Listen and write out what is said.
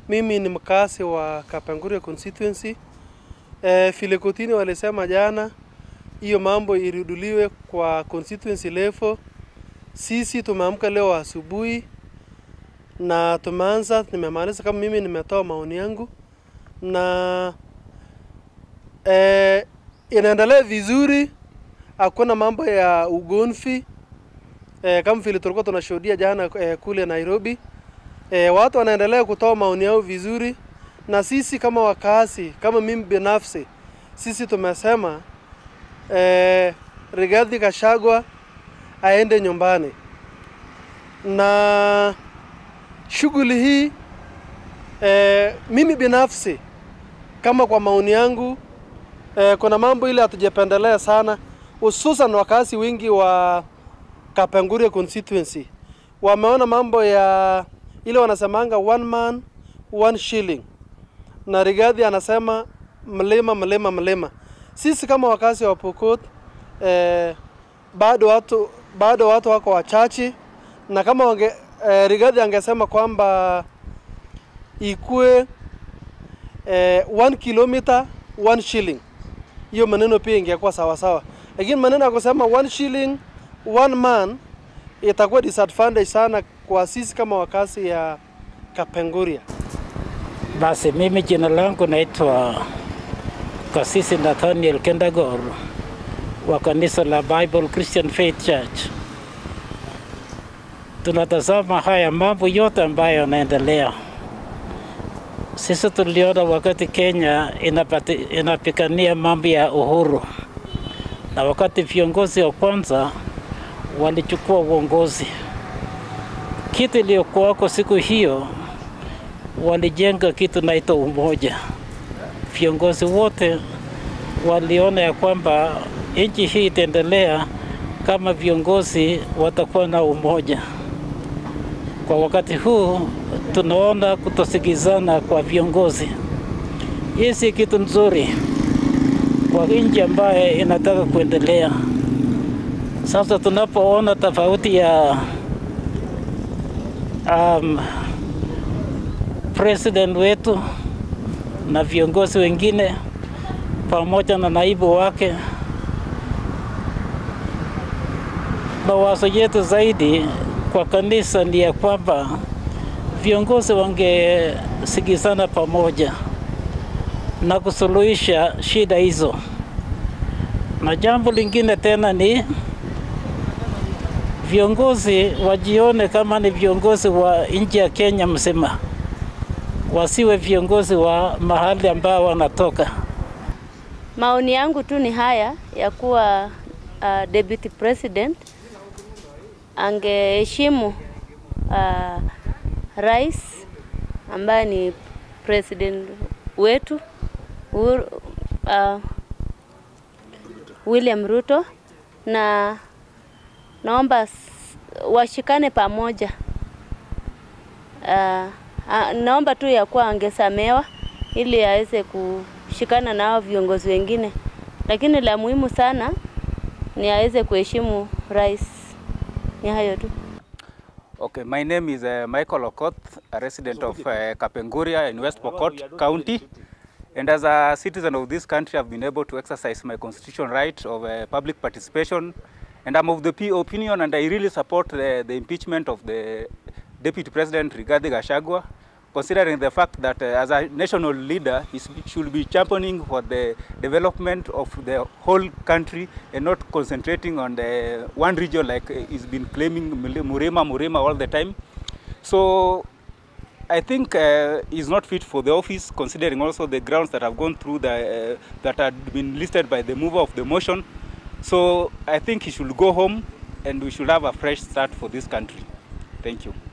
Mimi ni mkazi wa Kapenguria constituency. E, vile kotini walisema jana hiyo mambo iruduliwe kwa constituency level. Sisi tumeamka leo asubuhi na tumeanza, nimemaliza kama mimi nimetoa maoni yangu na e, inaendelea vizuri, hakuna mambo ya ugomvi e, kama vile tulikuwa tunashuhudia jana e, kule Nairobi. E, watu wanaendelea kutoa maoni yao vizuri, na sisi kama wakazi, kama mimi binafsi, sisi tumesema e, Rigathi Gachagua aende nyumbani, na shughuli hii e, mimi binafsi kama kwa maoni yangu e, kuna mambo ile hatujapendelea sana, hususan wakazi wengi wa Kapenguria constituency wameona mambo ya ile wanasemanga one man one shilling, na Rigathi anasema mlima mlima mlima. Sisi kama wakazi wa Pokot eh, bado watu bado watu wako wachache, na kama wange, eh, Rigathi angesema kwamba ikue eh, one kilometer one shilling, hiyo maneno pia ingekuwa sawa sawa, lakini maneno ya kusema one shilling one man itakuwa disadvantage sana kwa sisi kama wakazi ya Kapenguria. Basi mimi jina langu naitwa Kasisi Nathaniel Kendagor wa kanisa la Bible Christian Faith Church. Tunatazama haya mambo yote ambayo yanaendelea. Sisi tuliona wakati Kenya inapati, inapigania mambo ya uhuru na wakati viongozi wa kwanza walichukua uongozi, kitu iliyokuwako siku hiyo walijenga kitu naitwa umoja. Viongozi wote waliona ya kwamba nchi hii itaendelea kama viongozi watakuwa na umoja. Kwa wakati huu tunaona kutosikizana kwa viongozi. Hii si kitu nzuri kwa nchi ambaye inataka kuendelea. Sasa tunapoona tofauti ya um, president wetu na viongozi wengine pamoja na naibu wake, mawazo yetu zaidi kwa kanisa ni ya kwamba viongozi wangesikizana pamoja na kusuluhisha shida hizo. Na jambo lingine tena ni viongozi wajione kama ni viongozi wa nchi ya Kenya mzima, wasiwe viongozi wa mahali ambao wanatoka. Maoni yangu tu ni haya ya kuwa uh, deputy president angeheshimu uh, rais ambaye ni president wetu Uhuru, uh, William Ruto na naomba washikane pamoja. Uh, uh, naomba tu ya kuwa angesamewa ili aweze kushikana na hao viongozi wengine, lakini la muhimu sana ni aweze kuheshimu rais. Ni hayo tu. Okay, my name is uh, Michael Okoth, a resident of uh, Kapenguria in West Pokot County. And as a citizen of this country, I've been able to exercise my constitutional right of uh, public participation. And I'm of the P opinion, and I really support the, the impeachment of the Deputy President Rigathi Gachagua, considering the fact that uh, as a national leader, he should be championing for the development of the whole country and not concentrating on the one region like uh, he's been claiming Murema, Murema all the time. So I think uh, he's not fit for the office, considering also the grounds that have gone through the, uh, that had been listed by the mover of the motion. So I think he should go home and we should have a fresh start for this country. Thank you.